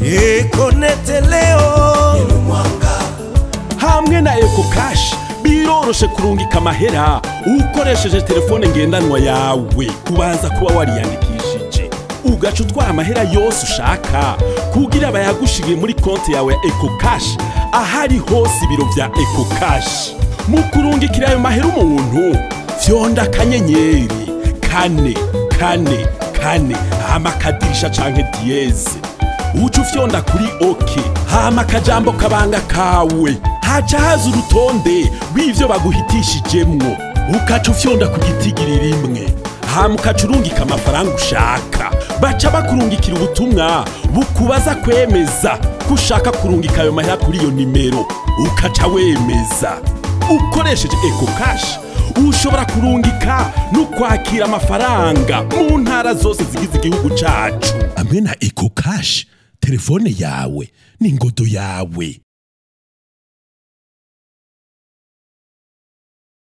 Ekonete leo hamwe na eko kashi biroroshe kurungika amahera ukoresheje telefone ngendanwa yawe kubanza kuba wariyandikishije ugaca utwara amahera yose ushaka kugira bayagushigiye muri konti yawe ya eko kashi ahari hose ibiro vya eko kashi mu kurungikira ayo mahera umuntu fyonda akanyenyeri kane kane kane hama akadirisha canke diyeze uca ufyonda kuri oke hama akajambo kabanga kawe haca haza urutonde rw'ivyo baguhitishijemwo ukaca ufyonda ku gitigiri rimwe hama ukaca urungika amafaranga ushaka baca bakurungikira ubutumwa bukubaza kwemeza ko ushaka kurungika ayo mahera kuri iyo nimero ukaca wemeza ukoresheje eko kashi ushobora kurungika no kwakira amafaranga mu ntara zose zigize igihugu cacu hamwe na eko kashi telefone yawe ni ngodo yawe